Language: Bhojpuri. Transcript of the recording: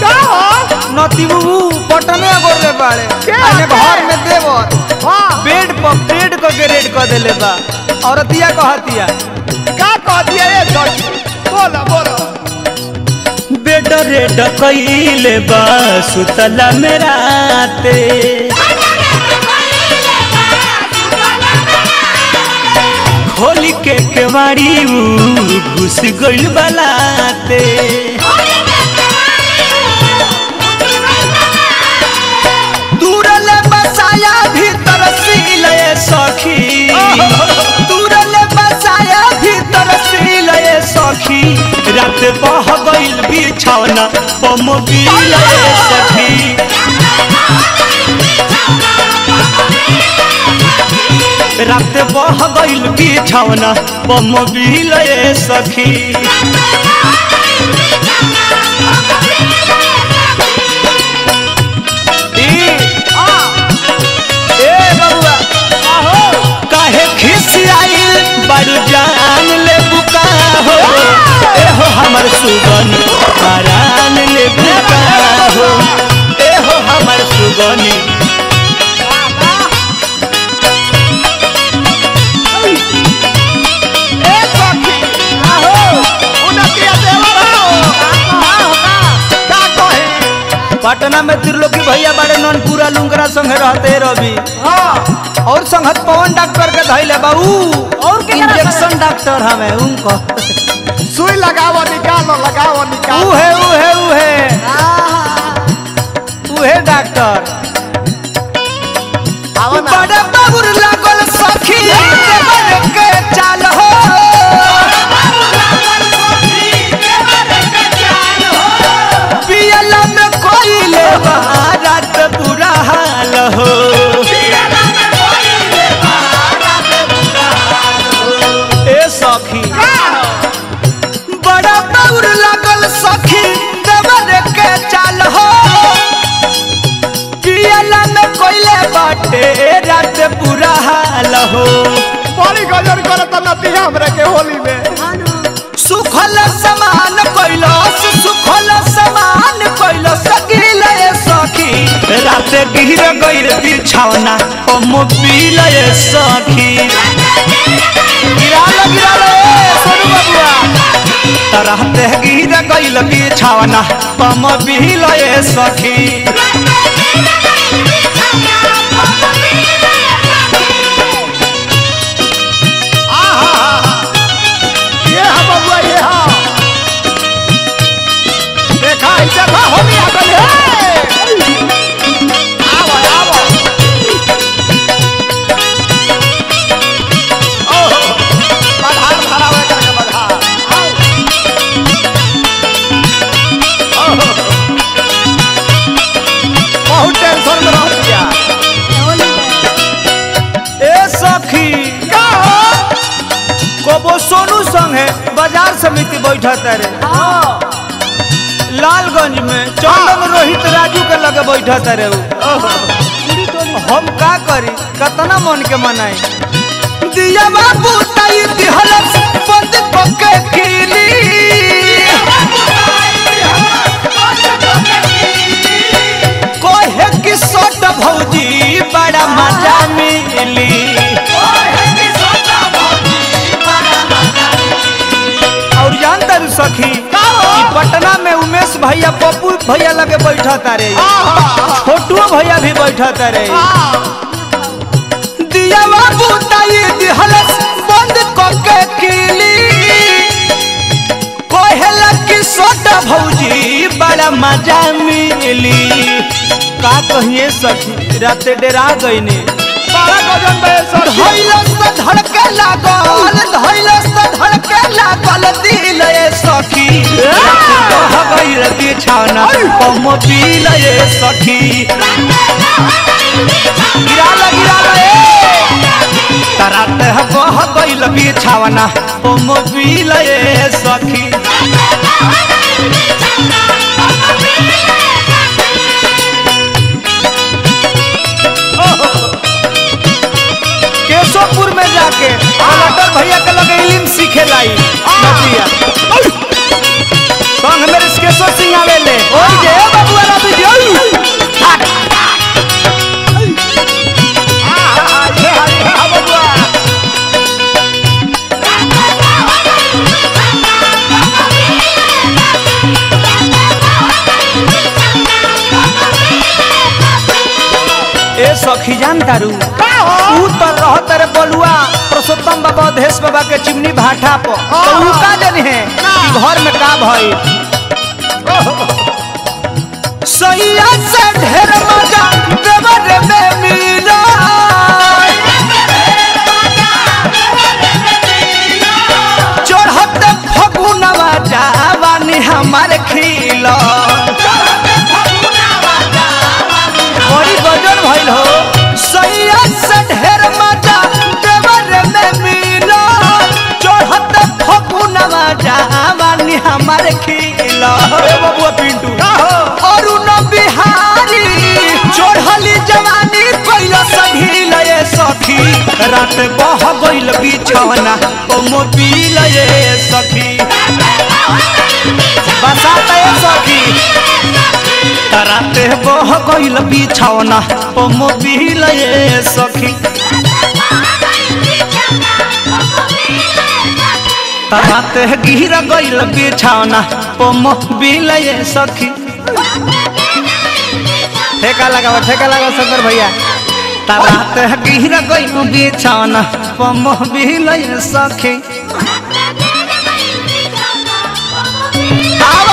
का हो नती बुबू पटने गोरले बाड़े के अने आके? घर में देवर हाँ बेड पर बेड क के रेड क देले बा औरतिया कहतिया का कह दिया ये सखी बोलो बोलो बेड रेड कइले बा सुतला में राते खोली के केवाड़ी ऊ घुस गइल बलाते दूरले बसाया भीतर सीले सखी दूरले बसाया भीतर सीले सखी रात बह गइल बिछौना पमोबिल सखी रात बह गइल बिछौना पमोबिल सखी ई ए बबुआ काहे खिसियाइल बड़ू जान ले बुका हो ए हो हमर सुगनी परान ले बुका हो ए हो हमर सुगनी ए सखी आहो उनके देवर हो का कहे पटना में त्रिलोकी भैया बड़े ननपुरा लुंगरा संगे रहते रवि हाँ और संगत पवन डॉक्टर के धैले बाबू और के करा इंजेक्शन डॉक्टर हमें उनको सुई लगाओ निकालो लगाओ निकालो उहे उहे उहे उहे डॉक्टर आओ ना बड़े बाबुर लागल सखी देवर के चाल हो पियला में कोइले रात बुरा हाल हो ए सखी बड़ा बाबुर लागल सखी देवर के चाल हो पियला में कोइले बाटे रात बुरा हाल हो बड़ी गजर करत नती हमरे के होली में सुखल समान कैलस सुखल समान कैलस गिले सखी रात गिर गइल बिछौना पमोबिल सखी गिराल गिराल ए सोनू बबुआ रात गिर गइल बिछौना पमोबिल सखी ये हा बबुआ ये हा देखा ई देखा होली आ गई है आवो आवो ओहो बधार भरावे करके बधार ओहो बहुत टेंशन में रह गया ए सखी का हो कोबो सोनू संगे बाजार समिति बैठत रे लालगंज में चंदन रोहित राजू के लगे बैठत रे उ हम का करी कतना मन के मनाई दिया बाबू ताई दिहलस बंद पके खीली कोहे की सोट भौजी बड़ा मजा मिली और जानता रू सखी ई पटना में उमेश भैया पप्पू भैया लगे बैठा तारे छोटू भैया भी बैठा तारे दिया बाबू ताई दिहलस बंद कके किली कोहेला की सोटा भौजी बड़ा मजा मिली का कहिए सखी राते डेरा गईनी बड़ा गजन बे सर धैलस त धड़के लागल धैलस त धड़के लागल दिल ए सखी कह गइल बिछौना पमोबिल सखी गिराला गिराला ए रात बह गइल बिछौना पमोबिल सखी केशवपुर में जाके कलेक्टर भैया के लगे इलिम सीखे लाई नदिया संग मेरे केशव सिंह आवेले ओए जे सखी जान तारू का हो ऊ तो रहत रे बलुआ पुरुषोत्तम बाबा अधेश बाबा के चिमनी भाटा पर तो ऊ का जानी है कि घर में का भई सैया से ढेर मजा देवर में मिला चढ़त फगुनवा जावानी हमार खिला बड़ी गजल भइल हो सैया से ढेर मजा देवर में मिला चढ़त फगुनवा जावानी हमार खिला ए बबुआ पिंटू का हो अरुण बिहारी चढ़ली जवानी कोइल सभी लये सखी रात बह गइल बिछौना ओ मोबिल ये सखी बसात ये सखी रात बह गइल बिछौना ओ मोबिल ये सखी रात गिर गइल बिछौना ओ मोबिल ये सखी ठेका लगाओ ठेका लगाओ शंकर भैया रात गिर गइल बिछौना ओ मोबिल ये सखी आवा